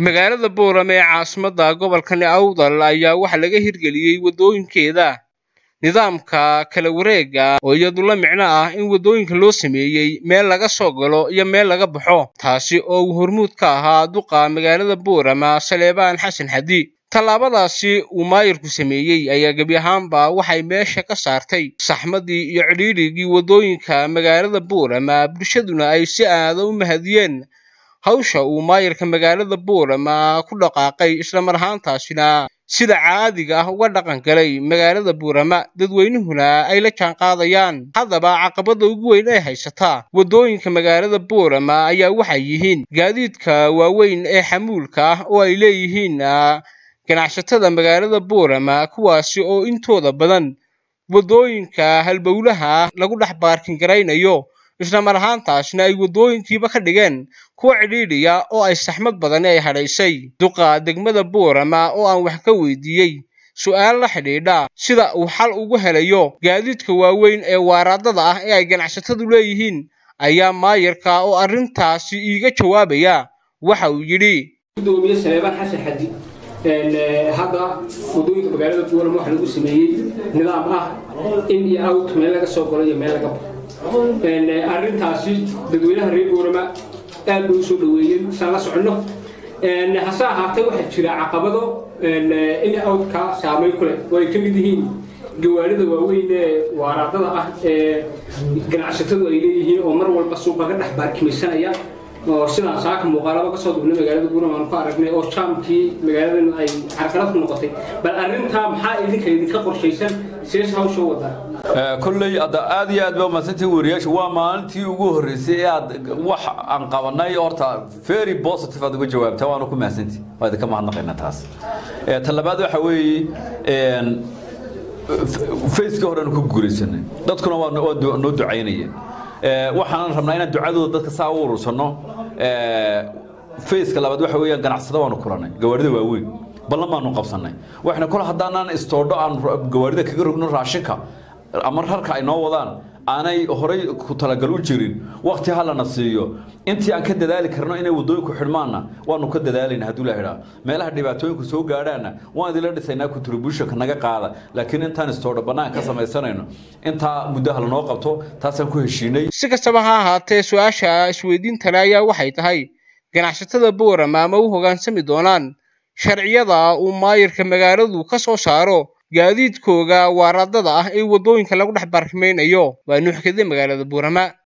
magaalada boorame ee caasimadda gobolkani awdal ayaa waxaa laga hirgeliyey waddooyinkeeda nidaamka kala wareega oo iyadu la micno ah in waddooyinka loo sameeyey meel laga soo galo iyo meel laga baxo taasi oo uu hormuud ka ahaa duqa magaalada boorama saleebaan xasan xadi tallaabadaasi uu maayirku sameeyey ayaa gebi ahaanba waxay meesha ka saartay saxmadii iyo cidhiidrigii waddooyinka magaalada boorama bulshaduna ay si aada u mahadiyeen hawsha uu maayirka magaalada boorama ku dhaqaaqay islamar ahaantaasina sida caadiga ah uga dhaqan galay magaalada boorama dadweynuhuna ay la jaan qaadayaan haddaba caqabada ugu weyn ee haysataa waddooyinka magaalada boorama ayaa waxay yihiin gaadiidka waaweyn ee xamuulka ah oo ay leeyihiin ganacsatada magaalada boorama kuwaasi oo intooda badan waddooyinka halbowlaha lagu dhex baarkin garaynayo islamar ahaantaasna ay waddooyinkiiba ka dhigeen kuwa cidhiidhiya oo ay saxmad badani ay hadhaysay duqa degmada boorama oo aan wax ka weydiiyey su-aal la xidhiidha sida uu xal ugu helayo gaadiidka waaweyn ee waaraadada ah ee ay ganacsatadu leeyihiin ayaa maayirka oo arrintaasi iiga jawaabaya waxa uu yidhi gudoomiye saleebaan xasan xadi hadda waddooyinka magaalada boorama waxaa lagu sameeyey nidaam ah in iyo out meel laga soo galo iyo meel laga baxo arrintaasi dadweynaha reer boorama aad bay usoo dhaweeyeen isaan la soconno hase ahaatee waxaa jira caqabado in outka saameyn ku leh oo ay ka mid yihiin gawaarida waaweyn ee waaraadada ah ee ganacsatadu ay leeyihiin oo mar walba suuqa ka dhex baarkimaysanaya oo sidaan saaka muuqaalaba ka soo dugnay magaalada buurama aan ku aragnay oo jaamkii magaaladan ay carqalad ku noqotay bal arrintaa maxaa idinka idinka qorshaysan sees hawsha wadaa kolley aad iyo aad ba umahadsantihin weriyaasha waa maalintii ugu horreysay ee aad wax aan qabanay horta very positive aad uga jawaabtaa waanu ku mahadsantihi waa idinka mahadnaqaynaa taas ta labaad waxa weeye facekii hore aanu ku guuraysanay dadkuna waa noo ducaynaya waxaanan rabnaa inaan ducadooda dadka saa u urursano faceka labaad waxa weeyaan ganacsada waanu kulanay gawaarida waaweyn ballan baanu qabsanay waxna kol haddaanaan istoodho aan gawaarida kaga rogno raashinka ama rarka ay noo wadaan aanay horay ku talagal u jirin wakti halana siiyo intii aan ka dadaali karno inay waddooyinku xidhmaanna waanu ka dadaalayna hadduu la idhaa meelaha dhibaatooyinku soo gaadhaanna waan idinla dhisaynaa contributionka naga qaada laakiin intaan istoodho bannaan ka samaysanayno intaa muddaha lanoo qabto taasaan ku heshiinay si kastaba ha ahaatee su-aasha isweydiintale ayaa waxay tahay ganacsatada boorama ma u hoggaansami doonaan sharciyada uu maayirka magaaladu ka soo saaro gaadiidkooga waaraadada ah ee waddooyinka lagu dhex baarkimaynayo waa nuuxkade magaalada boorama